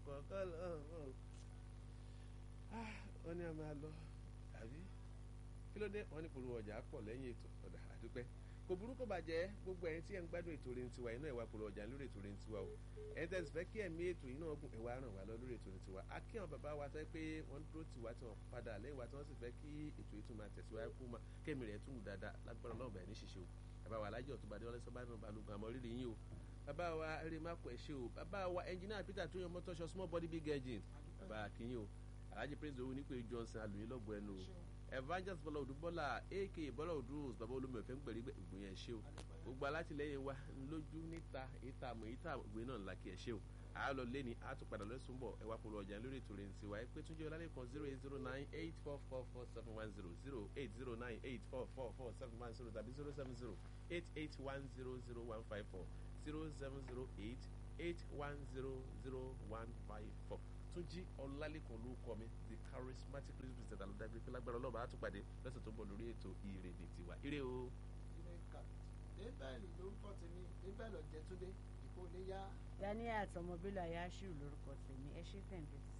kọ́ lọ́wọ́ wọ́n ní a máa lọ àbí kí ló dé wọ́n ní polówó ọjà pọ̀ lẹ́yìn ètò ọ̀dà àdúpẹ́ kò burú kò bàjẹ́ gbogbo ẹ̀yin tí ẹ̀ ń gbádùn ètò orin tiwa iná ẹ̀wà polówó ọjà lórí ètò orin tiwa o ẹ̀yin tẹ̀sí fẹ́ kí ẹ̀mí ètò yìí náà gùn ẹ̀wà ràn wá lọ lórí ètò orin tiwa akíyàn bàbá wa tẹ́ pé wọ́n dúró tiwa tí wọ́n padà lẹ́yìn wa tí wọ́n sì fẹ́ kí ètò yìí tún máa tẹ̀síwájú kó máa kémi rẹ̀ tún dáadáa lágbára Ọlọ́run bẹ̀rẹ̀ ní ṣiṣẹ́ o bàbá wa alájọ tó bá dé ọlẹ́sọ bá náà balùwẹ̀ àmọ́ rírì yín o bàbá wa eré má kọ ẹ̀ṣẹ́ o bàbá wa ẹnjìnìá Peter tó yan mọ́tọ́ṣọ small body big engine bàbá akínyìn o alhaji praise owó nípe Johnson alùyìn lọ́gbọ̀ ẹnu o evangelist bọ́lá òdu bọ́lá aka bọ́lá òdu rose bàbá olómi ọ̀fẹ́ ń pẹ̀lú ìgbìyàn ẹ̀ṣẹ́ o gbogbo alátìlẹyìn wa lójú níta ìta àmọ́ ìta ìgbé náà ńlá kí ẹ̀ṣẹ́ o àálọ lẹ́ni àtúpadà lọ́sùn bọ̀ ẹ̀wà polówó ọjà lórí ètò rẹ̀ ń tiwa ẹ pé túnjẹ́ ọlálẹ́kan zero eight zero nine eight four four four seven one zero zero eight zero nine eight four four four seven one zero tàbí zero seven zero eight eight one zero zero one five four zero seven zero eight eight one zero zero one five four túnjí ọlálẹ́kan ló kọ́ mi the charismatic news president aludagbe pé lágbára ọlọ́run àtúpàdé lọ́sẹ̀ tó ń bọ̀ lórí ètò ìrèdè tiwa ire o. débẹ̀lì lórúkọ tèmi débẹ̀lì ọ̀jẹ̀túndé ìkó lè yá. daniel àtọmọbílà yashiru lórúkọ tèmi ẹ ṣe tẹ̀ǹtẹ̀ sí.